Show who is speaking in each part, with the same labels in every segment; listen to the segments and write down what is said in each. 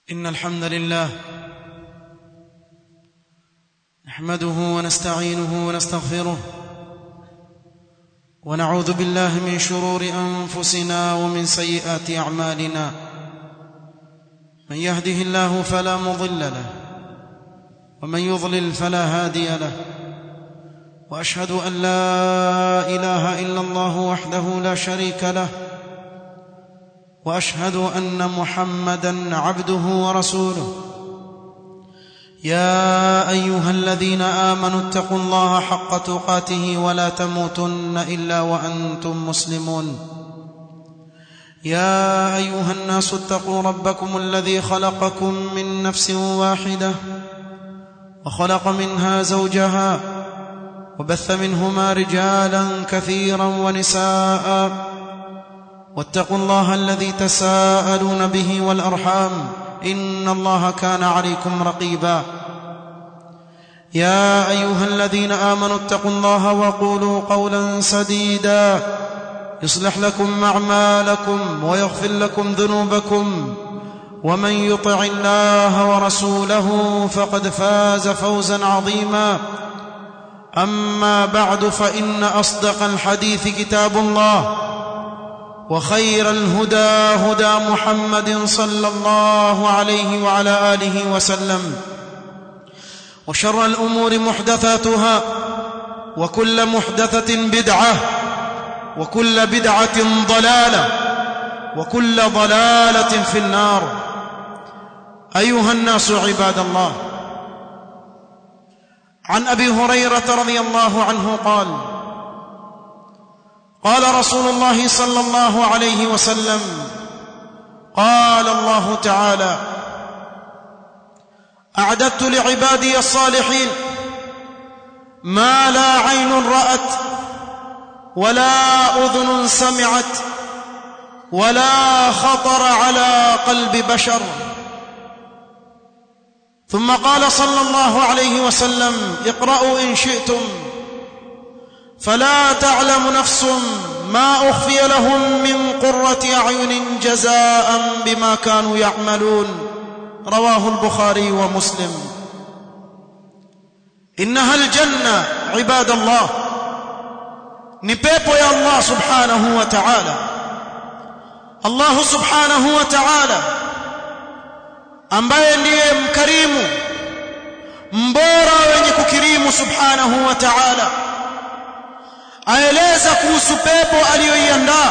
Speaker 1: إن الحمد لله نحمده ونستعينه ونستغفره ونعوذ بالله من شرور أنفسنا ومن سيئات أعمالنا من يهده الله فلا مضل له ومن يضلل فلا هادي له وأشهد أن لا إله إلا الله وحده لا شريك له واشهد ان محمدا عبده ورسوله يا ايها الذين امنوا اتقوا الله حق تقاته ولا تموتن الا وانتم مسلمون يا ايها الناس اتقوا ربكم الذي خلقكم من نفس واحده وخلق منها زوجها وبث منهما رجالا كثيرا ونساء واتقوا الله الذي تساءلون به والارحام ان الله كان عليكم رقيبا يا ايها الذين امنوا اتقوا الله وقولوا قولا سديدا يصلح لكم اعمالكم ويغفر لكم ذنوبكم ومن يطع الله ورسوله فقد فاز فوزا عظيما اما بعد فان اصدق الحديث كتاب الله وخير الهدى هدى محمد صلى الله عليه وعلى اله وسلم وشر الامور محدثاتها وكل محدثه بدعه وكل بدعه ضلاله وكل ضلاله في النار ايها الناس عباد الله عن ابي هريره رضي الله عنه قال قال رسول الله صلى الله عليه وسلم قال الله تعالى اعددت لعبادي الصالحين ما لا عين رات ولا اذن سمعت ولا خطر على قلب بشر ثم قال صلى الله عليه وسلم اقرأوا إن شئتم فلا تعلم نفس ما أخفي لهم من قرة أعين جزاء بما كانوا يعملون رواه البخاري ومسلم إنها الجنة عباد الله نبيبو يا الله سبحانه وتعالى الله سبحانه وتعالى ambaye ndiye mkarimu mbora wenye kukirimu subhanahu wa ta'ala aeleza kuhusu pepo aliyoiandaa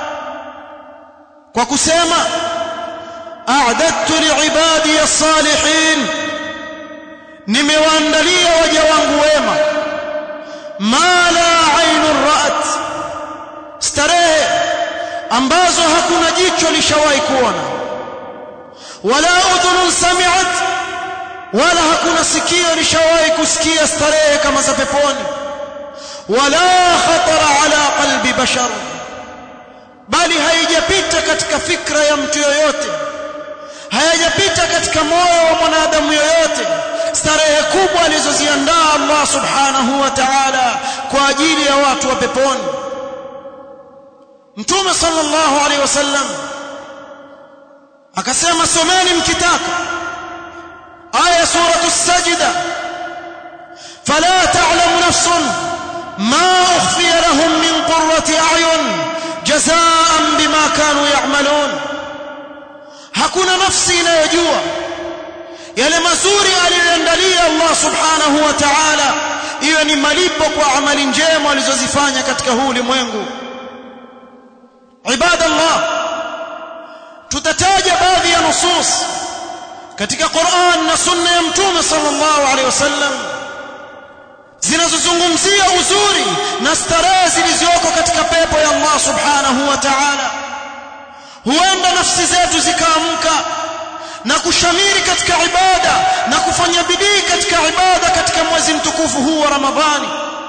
Speaker 1: kwa kusema a'dadtu li'ibadi as-salihin nimewaandalia waja wangu wema ma la 'ainun ra'at starehe ambazo hakuna jicho lishawahi kuona wala udhunun sami'at wala hakuna sikio lishawahi kusikia starehe kama za peponi ولا خطر على قلب بشر bali haijapita katika fikra ya mtu yoyote hayajapita katika moyo wa mwanadamu yoyote starehe kubwa alizoziandaa Allah subhanahu wa ta'ala kwa ajili ya watu wa peponi Mtume sallallahu alaihi wasallam akasema someni mkitaka aya suratu sajda fala ta'lamu nafsun ما أخفي لهم من قرة أعين جزاء بما كانوا يعملون hakuna nafsi inayojua yale mazuri aliyoandalia Allah subhanahu wa ta'ala iwe ni malipo kwa amali njema walizozifanya katika huu ulimwengu ibadallah tutataja baadhi ya nusus katika Qur'an na sunna ya mtume sallallahu alaihi wasallam zinazozungumzia uzuri na starehe zilizoko katika pepo ya Allah subhanahu wa ta'ala huenda nafsi zetu zikaamka na kushamiri katika ibada na kufanya bidii katika ibada katika mwezi mtukufu huu wa Ramadhani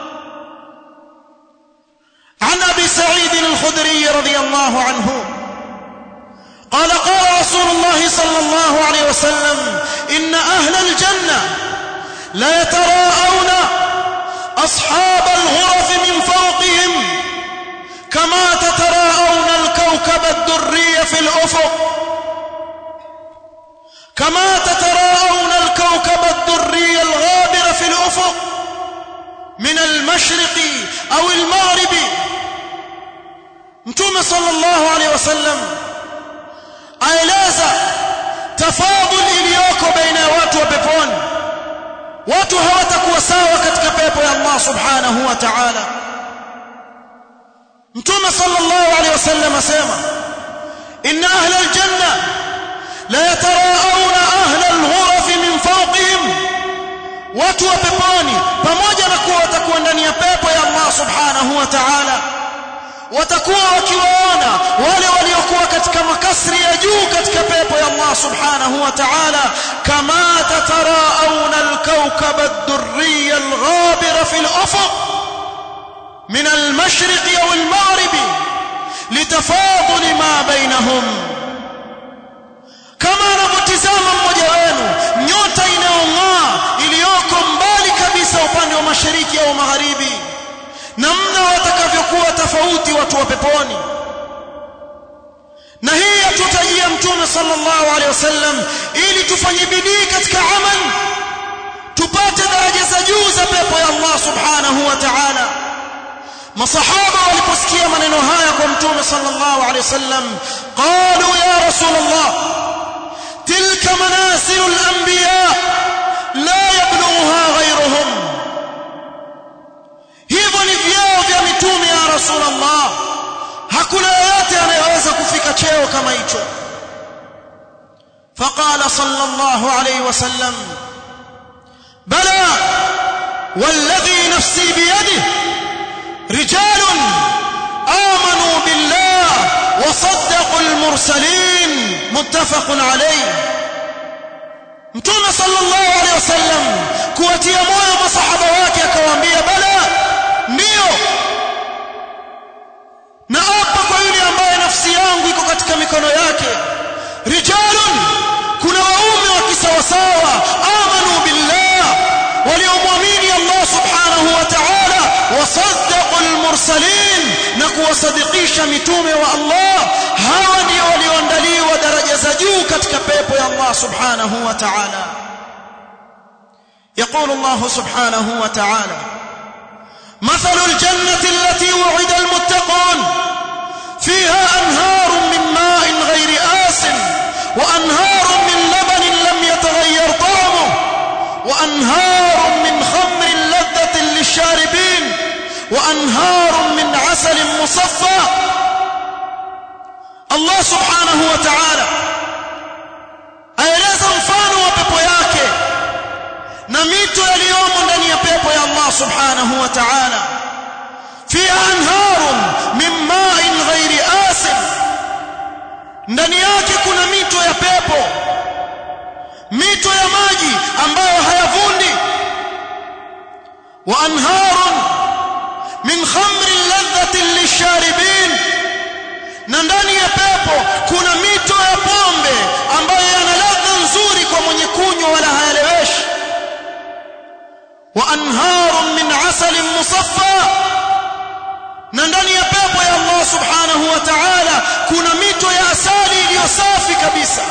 Speaker 1: عن ابي سعيد الخدري رضي الله عنه قال قال رسول الله صلى الله عليه وسلم ان اهل الجنه لا يتراءون أصحاب الغرف من فوقهم كما تتراءون الكوكب الدري في الأفق كما تتراءون الكوكب الدري الغابر في الأفق من المشرق أو المغرب متوم صلى الله عليه وسلم aeleza tafadhul iliyoko baina ya watu wa peponi watu hawatakuwa sawa katika pepo ya Allah subhanahu wa ta'ala mtume sallallahu alayhi wasallam asema inna ahla aljanna la yataraa'una ahla alghuraf min fawqihim watu wa peponi pamoja na kuwa watakuwa ndani ya pepo ya Allah subhanahu wa ta'ala watakuwa wakiwaona wale waliokuwa katika makasri ya juu katika pepo ya Allah subhanahu wa ta'ala kama tatarauna al-kawkab ad-durri al-ghabir fi al-ufuq min al-mashriq aw al-maghrib litafadul ma bainahum kama anavyotizama mmoja wenu nyota inayong'aa iliyoko mbali kabisa upande wa mashariki au magharibi namna watakavyokuwa tofauti watu wa peponi na hii atutajia mtume sallallahu alaihi wasallam ili tufanye bidii katika amal tupate daraja za juu za pepo ya Allah subhanahu wa ta'ala masahaba waliposikia maneno haya kwa mtume sallallahu alaihi wasallam qalu ya rasulullah tilka manasilul anbiya la yablughuha ghayruhum hivyo ni vyeo vya mitume ya rasulullah hakuna yeyote anayeweza kufika cheo kama hicho فقال صلى الله عليه وسلم بلى والذي نفسي بيده رجال آمنوا بالله وصدقوا المرسلين متفق عليه mtume sallallahu alaihi wasallam kuwatia moyo masahaba wake akawaambia bala ndio na hapa kwa yule ambaye nafsi yangu iko katika mikono yake rijalun kuna waume wa kisawasawa amanu billah waliomwamini Allah subhanahu wa ta'ala wasaddaqu almursalin na kuwasadikisha mitume wa Allah hawa ndio walioandaliwa daraja za juu katika pepo ya Allah subhanahu wa ta'ala يقول الله سبحانه وتعالى مثل الجنة التي وعد المتقون فيها أنهار من ماء غير آس وأنهار من لبن لم يتغير طعمه وأنهار من خمر لذة للشاربين وأنهار من عسل مصفى الله سبحانه وتعالى aeleza mfano wa pepo yake na mito yaliyomo ndani ya pepo ya Allah subhanahu wa ta'ala fiha anharun min ma'in ghairi asin ndani yake kuna mito ya pepo mito ya maji ambayo hayavundi wa anharun min khamrin ladhatin lisharibin na ndani ya pepo kuna mito ya pombe ambayo yana ladha nzuri kwa mwenye kunywa wala hayaleweshi wa anharun min asalin musaffa na ndani ya pepo ya Allah subhanahu wa ta'ala kuna mito ya asali iliyo safi kabisa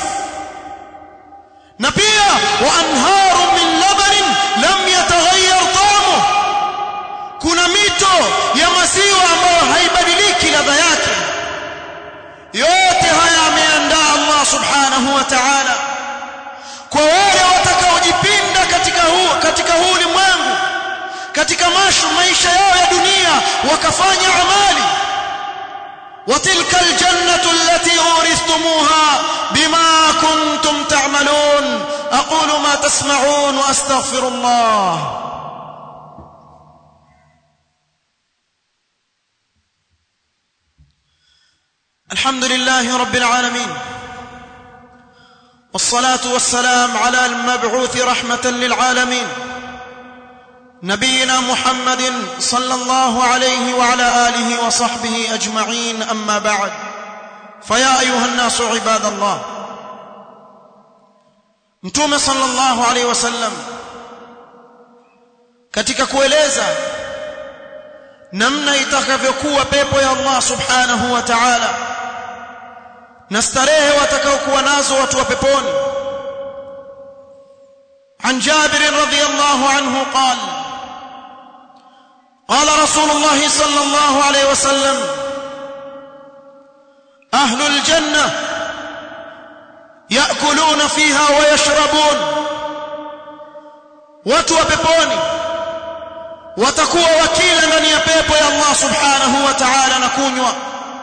Speaker 1: na pia wa anharun min labanin lam yataghayyar ta'amuhu kuna mito ya maziwa ambayo haibadiliki ladha yake yote haya ameandaa Allah subhanahu wa ta'ala kwa wale watakaojipinda katika huu katika huu ulimwengu katika mashu maisha yao ya dunia wakafanya amali وتلك الجنة التي أورثتموها بما كنتم تعملون أقول ما تسمعون وأستغفر الله الحمد لله رب العالمين والصلاة والسلام على المبعوث رحمة للعالمين نبينا محمد صلى الله عليه وعلى آله وصحبه أجمعين أما بعد فيا أيها الناس عباد الله متوم صلى الله عليه وسلم katika kueleza namna itakavyokuwa pepo ya Allah subhanahu wa ta'ala na starehe watakaokuwa nazo watu wa peponi عن جابر رضي الله عنه قال قال رسول الله صلى الله عليه وسلم اهل الجنه ياكلون فيها ويشربون watu wa peponi watakuwa wakila ndani ya pepo ya Allah subhanahu wa ta'ala na kunywa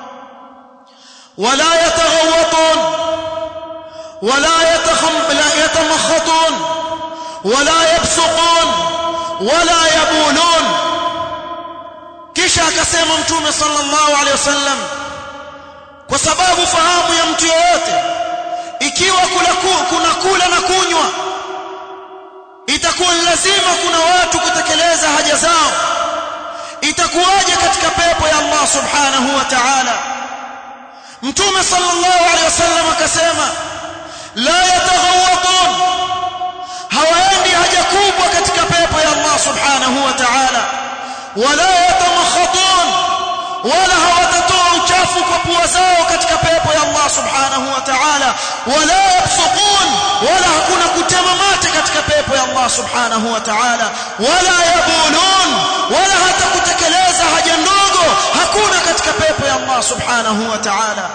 Speaker 1: wala yataghawatun wala yatamakhatun wala yabsuqun wala yabulun kisha akasema mtume sallallahu alaihi wasallam kwa sababu fahamu ya mtu yoyote ikiwa kula kuna kula na kunywa itakuwa lazima kuna watu kutekeleza haja zao itakuwaje katika pepo ya Allah subhanahu wa ta'ala mtume sallallahu alaihi wasallam akasema la yataghawatun hawaendi haja kubwa katika pepo ya Allah subhanahu wa ta'ala wala yatamakhatun wala hawatatoa uchafu kwa pua zao katika pepo ya Allah subhanahu wa ta'ala wala yabsuqun wala hakuna kutema mate katika pepo ya Allah subhanahu wa ta'ala wala yabulun wala hata kutekeleza haja ndogo hakuna katika pepo ya Allah subhanahu wa ta'ala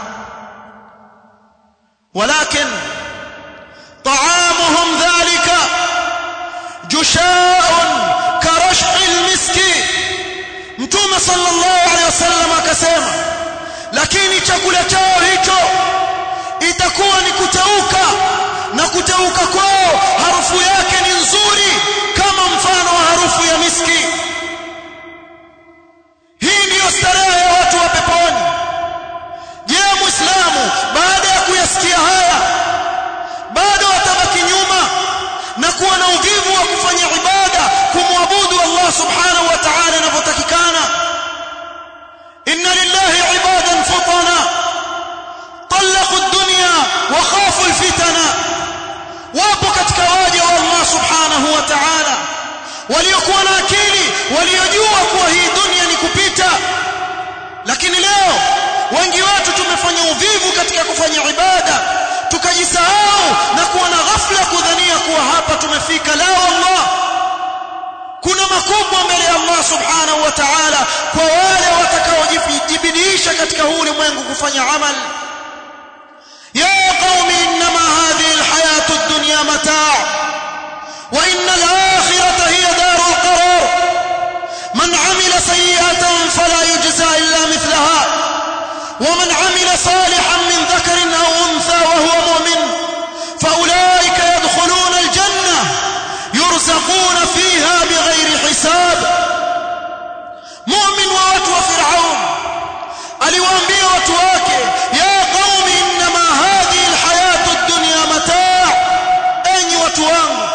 Speaker 1: ولكن طعامهم ذلك جشاء كرشح المسك mtume sallallahu alaihi wasallam akasema lakini chakula chao hicho itakuwa ni kuteuka na kuteuka kwao harufu yake ni nzuri kama mfano wa harufu ya miski hii ndiyo starehe ya watu wa peponi je muislamu baada ya kuyasikia haya bado atabaki nyuma na kuwa na uvivu wa kufanya ibada kumwabudu Allah subhanahu wa ta'ala inavyotakikana inna lillahi ibadan futana طلقوا الدنيا وخافوا الفتنة wapo katika waja wa Allah subhanahu wa ta'ala waliokuwa na akili waliojua kuwa hii dunia ni kupita lakini leo wengi wetu tumefanya uvivu katika kufanya ibada tukajisahau na kuwa na ghafla kudhania kuwa hapa tumefika la Allah kuna makubwa mbele ya Allah subhanahu wa ta'ala kwa wale watakaojibidiisha katika huu ulimwengu kufanya amali يا قوم إنما هذه الحياة الدنيا متاع وإن الآخرة هي دار القرار من عمل سيئة فلا يجزى إلا مثلها ومن عمل صالحا من ذكر أو أنثى وهو مؤمن فأولئك يدخلون الجنة يرزقون فيها بغير حساب مؤمن ووتو فرعون aliwaambia watu wake ya qaumi inma hadhihi alhayatu ad-dunya mataa enyi watu wangu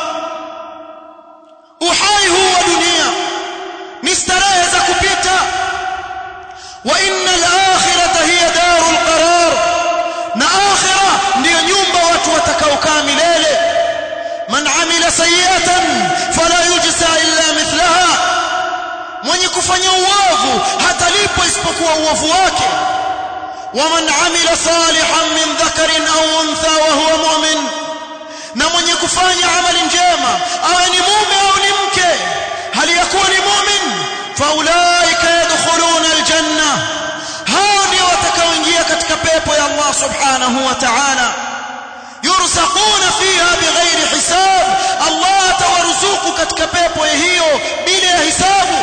Speaker 1: uhai huu wa dunia ni starehe za kupita wa inna al-akhirata hiya darul qarar na akhira ndiyo nyumba watu watakaokaa milele man amila sayiatan fala yujza illa mithlaha mwenye kufanya uovu hatalipwa isipokuwa uovu wake waman amila salihan min dhakarin au untha wa huwa mu'min na mwenye kufanya amali njema awe ni mume au ni mke hali ya kuwa ni mu'min faulaika yadkhuluna aljanna hao ndio watakaoingia katika pepo ya Allah subhanahu wa ta'ala yurzaquna fiha bighairi hisab Allah atawaruzuku katika pepo hiyo bila ya hisabu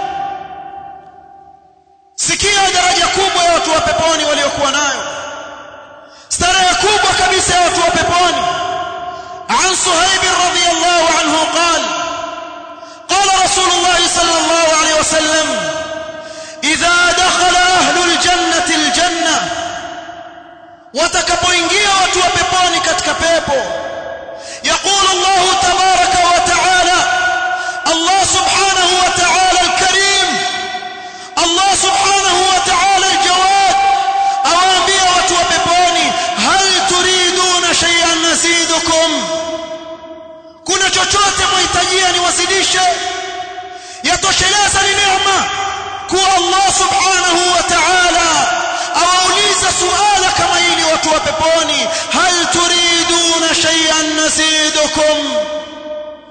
Speaker 1: sikia daraja kubwa ya watu wa peponi waliokuwa nayo starehe kubwa kabisa ya watu wa peponi عن صهيب رضي الله عنه قال قال رسول الله صلى الله عليه وسلم إذا دخل أهل الجنة الجنة watakapoingia watu wa peponi katika pepo يقول الله تبارك وتعالى الله سبحانه وتعالى الكريم الله سبحانه وتعالى الجواد أوامبيا watu wa peponi هل تريدون شيئا نزيدكم kuna chochote mwahitajia niwazidishe yatosheleza ni neema kuwa Allah subhanahu wa ta'ala awauliza suala kama hili watu wa peponi hal turiduna shay'an nazidukum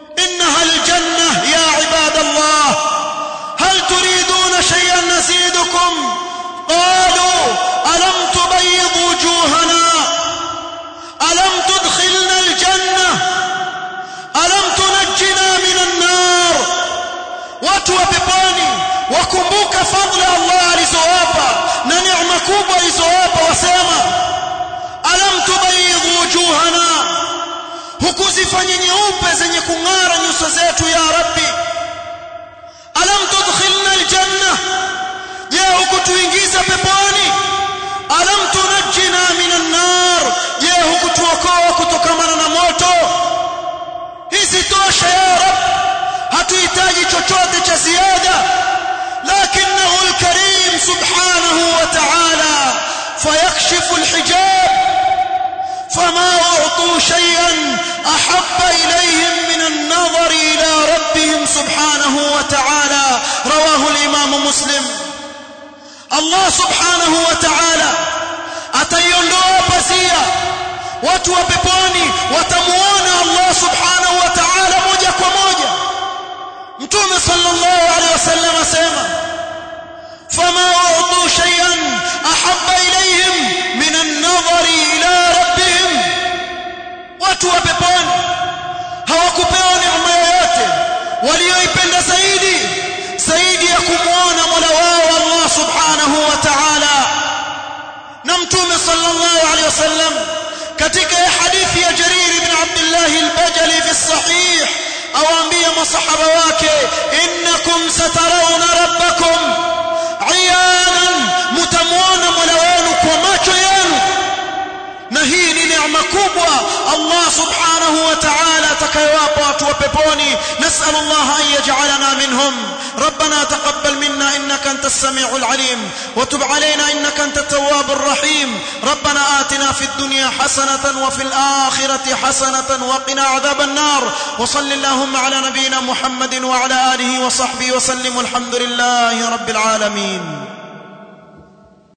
Speaker 1: watu wa peponi wakumbuka fadhila Allah alizowapa na neema kubwa alizowapa wasema alam tubayidhu wujuhana hukuzifanya nyeupe zenye kung'ara nyuso zetu ya rabbi alam tudkhilna aljanna je hukutuingiza peponi alam tunajjina minan nar je hukutuokoa kutokamana na moto hizi tosha ya rab hatuhitaji chochote cha ziada lakinahu alkarim subhanahu wa ta'ala fayakshifu alhijab فما أعطوا شيئا أحب إليهم من النظر إلى ربهم سبحانه وتعالى رواه الإمام مسلم الله سبحانه وتعالى ataiondoa pazia watu wa peponi watamuona Allah subhanahu wa ta'ala moja kwa moja mtume sallallahu alaihi wasallam asema fama u'tu shay'an ahabba ilayhim min an-nadhari ila rabbihim watu wa peponi hawakupewa neema yoyote walioipenda zaidi zaidi ya kumwona Mola wao Allah subhanahu wa ta'ala na mtume sallallahu alaihi wasallam katika hadithi ya Jarir ibn Abdullah al-Bajali fi sahih awaambia masahaba wake innakum satarawna rabbakum iyanan mutamuona Mola wenu kwa macho yenu na hii ni neema kubwa Allah subhanahu wa ta'ala atakayowapa watu wa peponi nas'al Allah an yaj'alana minhum ربنا تقبل منا انك انت السميع العليم وتب علينا انك انت التواب الرحيم ربنا آتنا في الدنيا حسنة وفي الآخرة حسنة وقنا عذاب النار وصل اللهم على نبينا محمد وعلى آله وصحبه وسلم والحمد لله رب العالمين